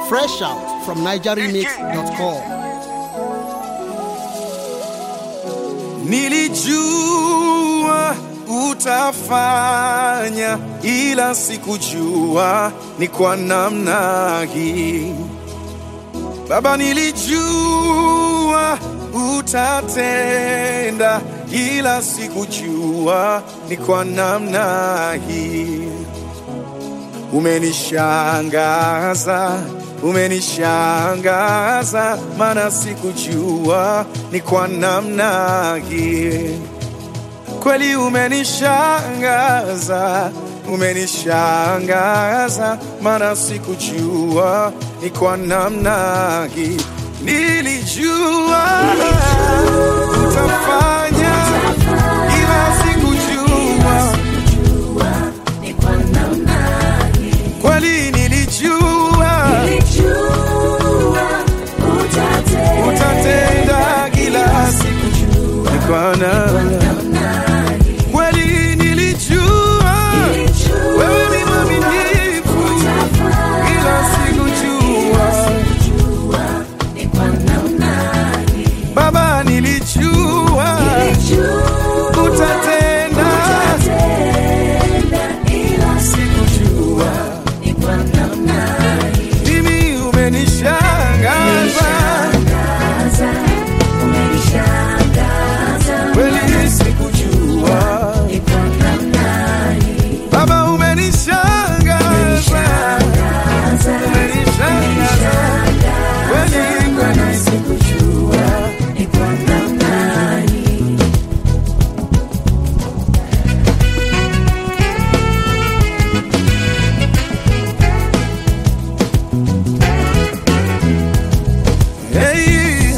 Fresh out from NigerRemix.com. Nilijua utafanya, ila sikujua ni kwa namna hii. Baba, nilijua utatenda, ila sikujua ni kwa namna hii. Umenishangaza, umenishangaza, maana sikujua ni kwa namna hii. Kweli umenishangaza, umenishangaza, maana sikujua ni kwa namna hii. Nilijua utafanya, ila sikujua kweli nilijua utatenda kila siku ni kwa namna kweli nilijua wewe ni mwaminifu ila sikujua baba nilijua utatenda sikujua mimi umenishangaza kweli sikujua baba umenishangaza umenishangaza kweli kweli sikujua Hey,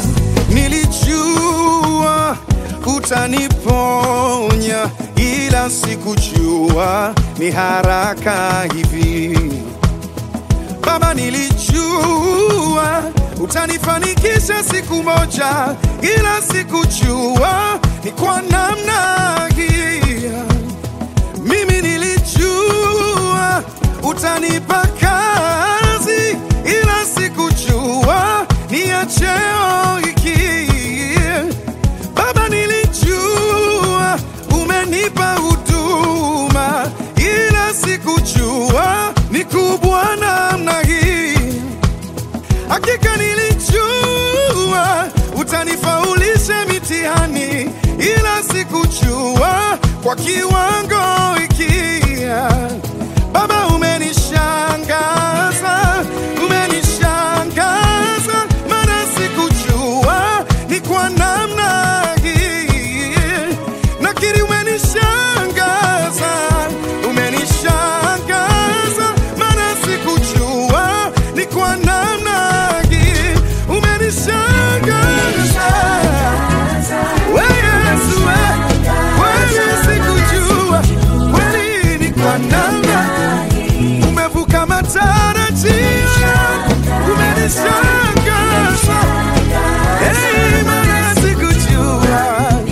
nilijua utaniponya, ila sikujua ni haraka hivi. Baba, nilijua utanifanikisha siku moja, ila sikujua ni kwa namna hii. Mimi nilijua utanipa kazi, ila sikujua ni ya cheo hiki. Baba, nilijua umenipa huduma, ila sikujua ni kubwa namna hii. Hakika nilijua utanifaulisha mitihani, ila sikujua kwa kiwango hiki. Baba, umenishangaza, umenishangaza, maana sikujua ni kwa namna hii. Nakiri umenishangaza, umenishangaza, maana sikujua ni kwa namna hii. Umenishangaza we Yesu, we kweli sikujua, kweli ni kwa namna umevuka matarajio, umenishangaza Hey, maana sikujua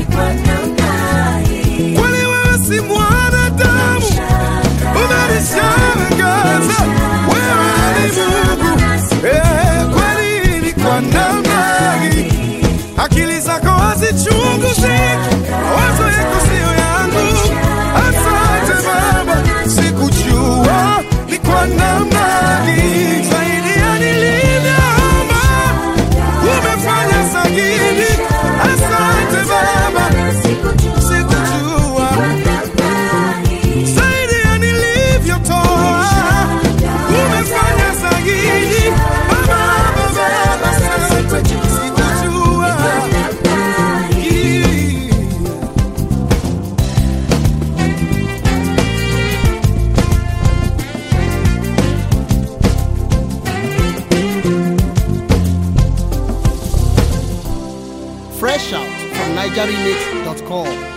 kweli wewe si mwanadamu, umenishangaza wewe ni Mungu. Eh, kweli ni kwa namna hii, akili zako hazichunguzi, mawazo yako siyo yangu. Asante Baba, sikujua ni kwa namna hii, zaidi ya nilivyoomba umefanya zaidi. Asante Baba, sikujua zaidi ya nilivyotoa umefanya zaidi. Baba, Baba, Baba, asante, sikujua hii. Fresh out from NigerRemix.com.